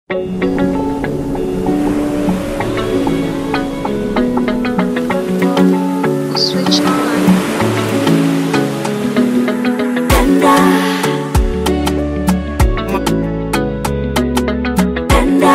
Switch on. Penda. Penda.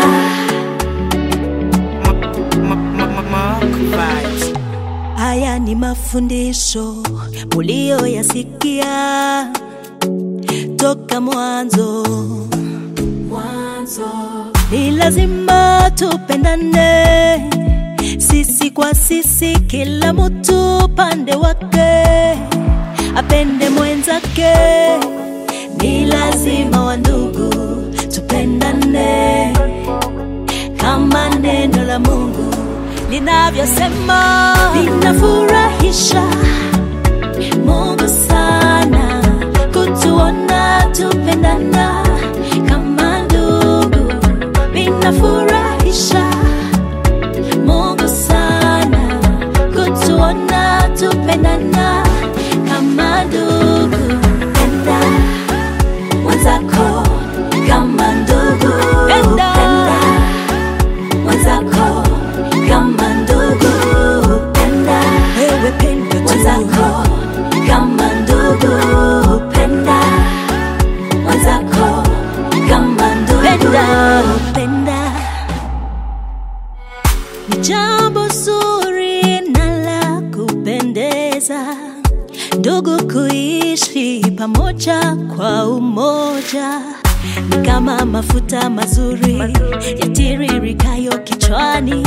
Haya ni mafundisho muliyoyasikia toka mwanzo. Mwanzo ni lazima tupendane sisi kwa sisi, kila mtu pande wake apende mwenzake. Ni lazima wandugu tupendane kama neno la Mungu linavyosema. Linafurahisha Mungu sana kutuona tupendana kama ndugu, linafurahisha Mungu sana kutuona tupendana kama ndugu. Penda mwenzako kama ndugu. Penda mwenzako kama ndugu. Penda wewe, penda mwenzako kama ndugu. Penda mwenzako kama ndugu. Penda, penda ni jambo zuri na la kupendeza ndugu kuishi pamoja kwa umoja ni kama mafuta mazuri yatiririkayo kichwani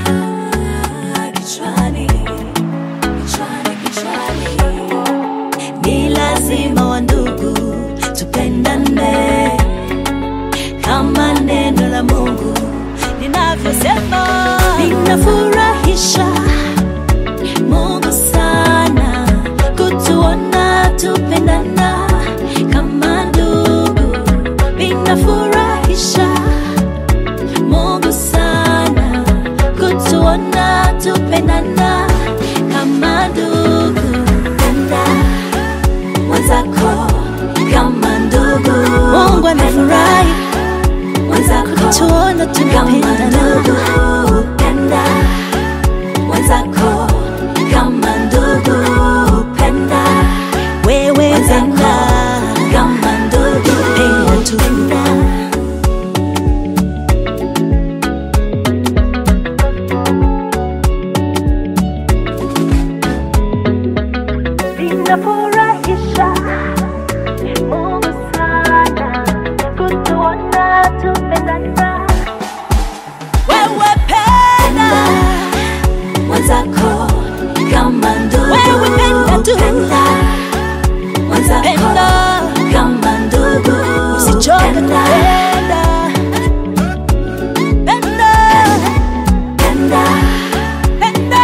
kichwani kichwani kichwani ni lazima wa ndugu tupendane kama neno la Mungu linavyosema, linafurahisha Mungu sana kutuona tupendana kama ndugu, linafurahisha Mungu sana kutuona tupendana kama ndugu. Penda mwenzako kama ndugu. Mungu anafurahi kutuona tunapendana. Penda mwenzako kama ndugu. Penda wewe, penda kama ndugu. Penda tu. Linafurahisha Mungu sana kutuona tupendana. Wewe penda mwenzako kama ndugu. Wewe penda tu. Penda mwenzako kama ndugu. Usichoke kupenda. Penda. Penda. Penda.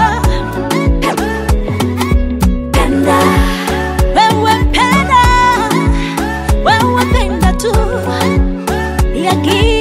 Penda. Wewe penda. Wewe penda tu. Ni haki